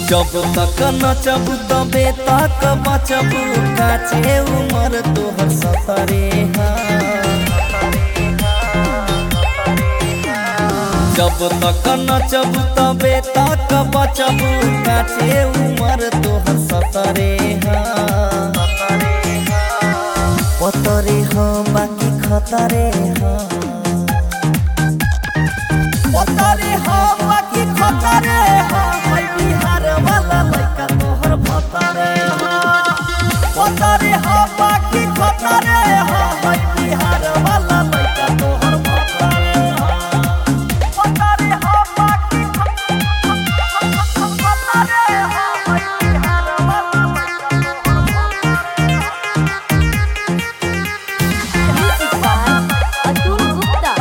जब तक नचबू तबे तक बचबू काचे उमर तोहर सतरे जब तक नचबू तबे तक बचबू काचे उमर तोहर सतरे पतरे ह बाकी खतरे ह पतरे ह बाकी खतरे ह है बिहार वाला लइका तोहर भतरे ह पतरे ह बाकी खतरे ह है बिहार वाला लइका तोहर भतरे ह पतरे ह बाकी खतरे ह है बिहार वाला Music by Atul Gupta.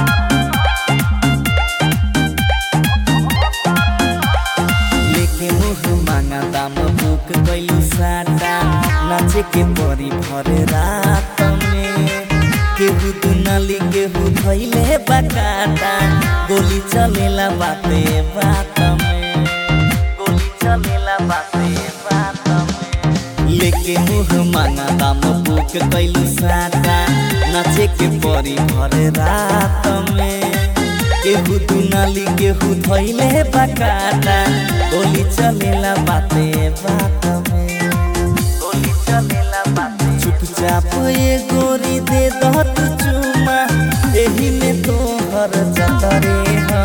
लेके मुह मांगा दाम बुक कैलू साटा नाचे के परी भर रात में केहू दुनाली केहू धैले बकाटा गोली चलेला बाते बात में गोली चलेला बाते बात में लेके मुह मांगा दाम बुक कैलू साटा नाचे के परी भर रात में केहू दुनाली केहू धैले बकाटा गोली चलेला बाते बात में गोली चलेला बाते चुपचाप ये गोरी दे दह तू चुमा एही में तोहर जतरे हा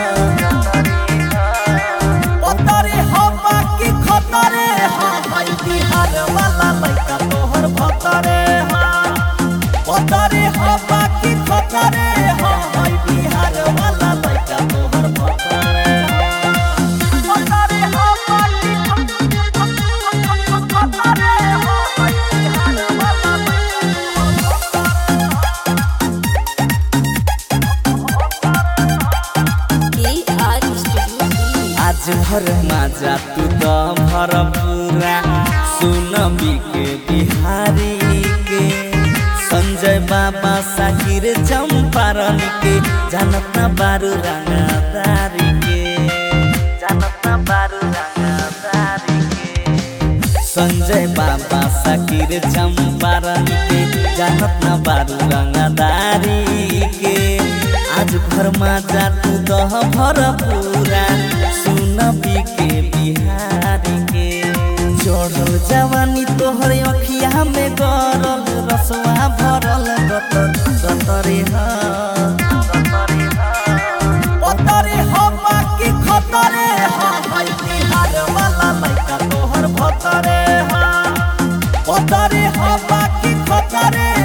पतरे हा बाकी खतरे हा भाई बिहार वाला लइका तोहर भतरे हा पतरे हा बाकी खतरे हा भाई बिहार वाला लइका तोहर भतरे हा पतरे हा बाकी खतरे हा भाई बिहार वाला KR Studio Delhi. आज भर माजा तू तो भर पूरा सुन के बिहारी के संजय बाबा साकिर चंपारण के जानत ना बारू रंगदारी के जानत ना बारू रंगदारी के संजय बाबा साकिर चंपारण के जानत ना बारू रंगदारी के आज भर माजा तू दह भर पूरा सुन के बिहारी के चढ़ल जवानी तोहर अखिया में गरल रसवा भरल गतर गतरे हा पतरे हा बाकी खतरे हा भाई बिहार वाला लइका तोहर भतरे हा पतरे हा बाकी खतरे